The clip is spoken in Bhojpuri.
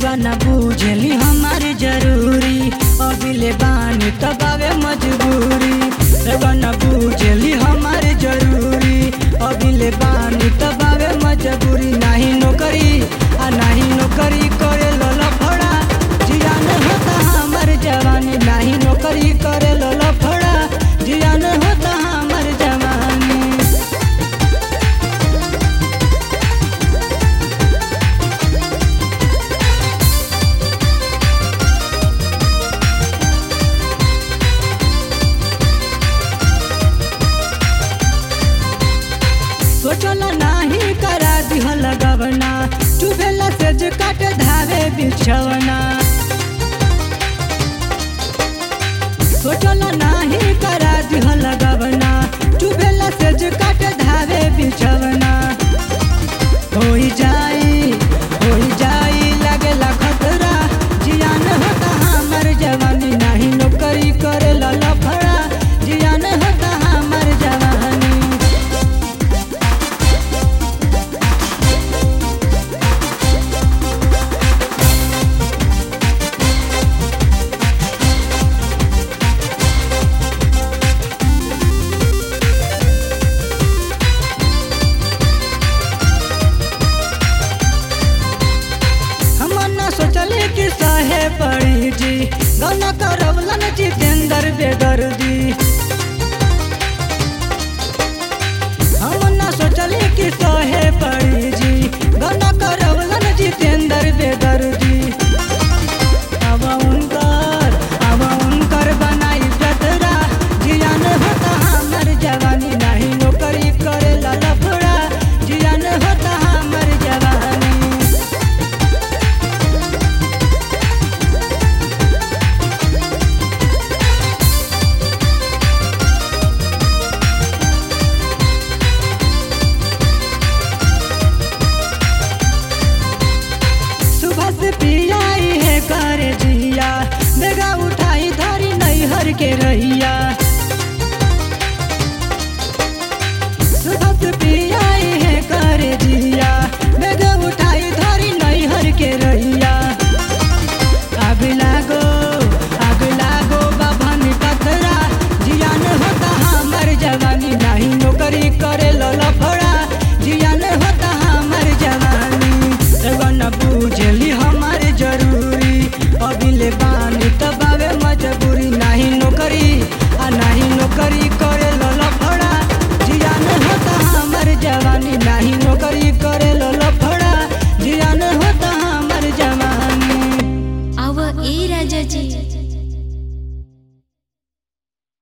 रउआ न बुझली हमारी जरूरी अभिले बानी तबावे मजबूरी रउआ न बुझली हमारी जरूरी अभिले बानी तबावे मजबूरी नाही नौकरी आ नाही नौकरी करे लफड़ा जियान होता हमर जवानी नाही नौकरी करे लफड़ा जियान होता हमर जवानी सोचल नाही करा दिहल गवना चुभेला से जे काट धावे बिछवना सोचल नाही करा दिहल गवना चुभेला से जे काट धावे बिछवना होई जाई होई जाई लगेला खतरा जियान होता हमर जवानी नाही नौकरी करे लफड़ा जियान होता हमर जवानी हम न सोचले कि सहे पड़ी जी गौना करवलन जितेंद्र बेदर्दी हम न सोचले कि सहे पड़ी जी गौना करवलन जितेंद्र बेदर्दी अब उनकर अब उनकर बनाई जतरा जियान होता हमर जवानी नहीं नौकरी करे लफड़ा जियान होता हमर जवानी सुबह से पियाई है कर जिया बेगा उठाई धरी नैहर के रहिया